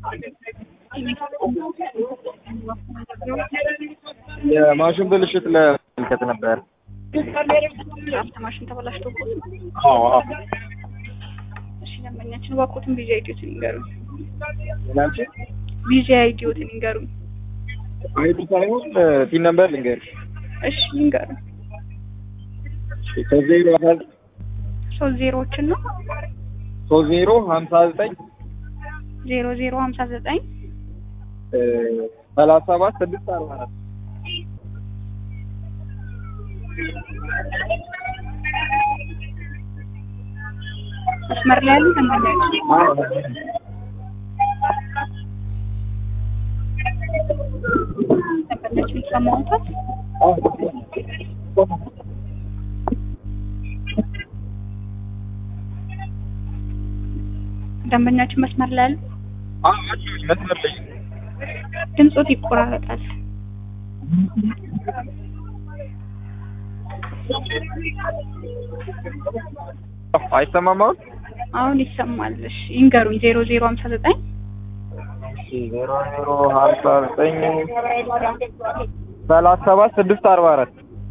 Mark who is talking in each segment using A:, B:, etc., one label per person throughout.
A: የማሽን ብልሽት ለመመልከት ነበር።
B: ድራፍት ማሽን ተበላሽቶ
A: አዎ አዎ።
B: እሺ ደንበኛችን እባክዎትን ቪዛ አይዲዎትን ይንገሩኝ።
A: ናንቺ
B: ቪዛ አይዲዎትን ይንገሩኝ።
A: አይዲ ሳይሆን ቲን ነምበር ልንገርሽ።
B: እሺ ይንገሩኝ።
A: ሶስት ዜሮ
B: ሶስት ዜሮዎችን ነው
A: ሶስት ዜሮ ሀምሳ ዘጠኝ
B: ዜሮ ዜሮ ሀምሳ ዘጠኝ
A: ሰላሳ ሰባት ስድስት አርባ አራት
B: መስመር ላይ ያሉ ደንበኛችን ደንበኛችን ይሰማዎታል? ደንበኛችን መስመር ላይ ያሉ
A: መስመር ላይ
B: ድምጾት ይቆራረጣል።
A: አይሰማም አሁን?
B: አሁን ይሰማል። እሺ ይንገሩኝ። ዜሮ ዜሮ ሀምሳ ዘጠኝ
A: ዜሮ ዜሮ ሀምሳ ዘጠኝ ሰላሳ ሰባት ስድስት አርባ አራት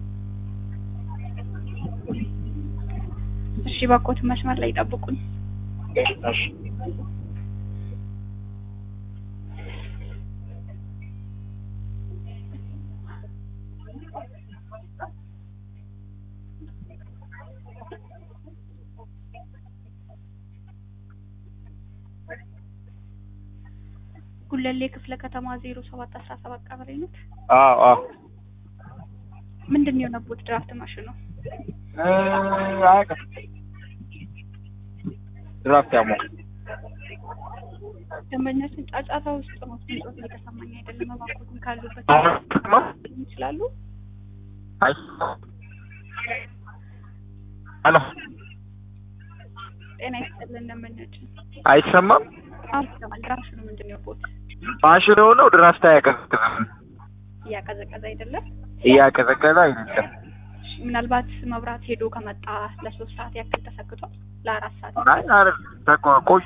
B: እሺ እባክዎትን መስመር ላይ ይጠብቁኝ።
A: እሺ
B: ጉለሌ ክፍለ ከተማ ዜሮ ሰባት አስራ ሰባት ቀበሌ ነው።
A: አዎ አዎ
B: ምንድን ነው የሆነቦት ድራፍት ማሽኑ?
A: አያውቅም ድራፍት ያሞቅ
B: ደንበኛችን ጫጫታ ውስጥ ነው። ድምጾት እየተሰማኝ አይደለም። እባክዎትን ካሉበት ይችላሉ።
A: ሄሎ
B: ጤና ይስጥልን ደንበኛችን።
A: አይሰማም
B: አሁን ይሰማል። ድራፍት ምንድን ነው የሆነቦት?
A: ማሽን የሆነው ድራፍት አያቀዘቅዝም
B: እያቀዘቀዘ አይደለም።
A: እያቀዘቀዘ አይደለም
B: እሺ፣ ምናልባት መብራት ሄዶ ከመጣ ለሶስት ሰዓት ያክል ተሰክቷል። ለአራት ሰዓት
A: አይ አይደለም ተቆ- ቆይ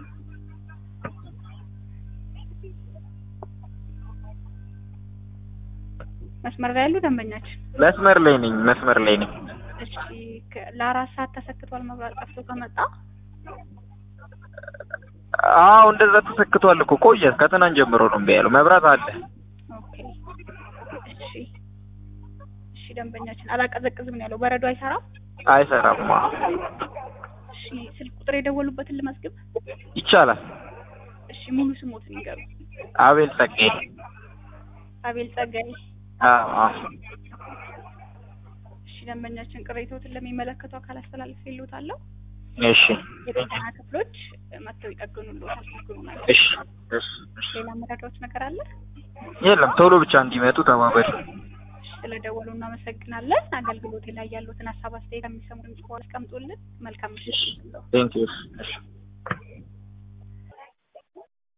B: መስመር ላይ ያሉ ደንበኛችን
A: መስመር ላይ ነኝ መስመር ላይ ነኝ
B: እሺ፣ ከ- ለአራት ሰዓት ተሰክቷል። መብራት ጠፍቶ ከመጣ
A: አዎ እንደዛ ተሰክቷል እኮ ቆየ ከትናንት ጀምሮ ነው እምቢ ያለው መብራት አለ
B: ኦኬ። እሺ፣ እሺ ደንበኛችን አላቀዘቅዝም ነው ያለው። በረዶ አይሰራም።
A: አይሰራም
B: እሺ፣ ስልክ ቁጥር የደወሉበትን ልመዝግብ።
A: ይቻላል
B: እሺ፣ ሙሉ ስሞትን ይንገሩ።
A: አቤል ጸጋዬ
B: አቤል ጸጋይ።
A: አዎ አዎ
B: እሺ ደንበኛችን ቅሬታዎትን ለሚመለከተው አካል አስተላልፍ ይሉታለሁ።
A: እሺ
B: የጤና ክፍሎች መጥተው ይጠግኑልዎታል። ይጠግኑናል።
A: እሺ እሺ እሺ
B: ሌላ መረጃዎች ነገር አለ?
A: የለም ቶሎ ብቻ እንዲመጡ ተባበሪ
B: እሺ፣ ስለደወሉ እናመሰግናለን። አገልግሎት ላይ ያሉትን ሀሳብ አስተያየት ከሚሰሙ ድምጽ በኋላ አስቀምጡልን። መልካም ምሽት።
A: ቴንክ ዩ እሺ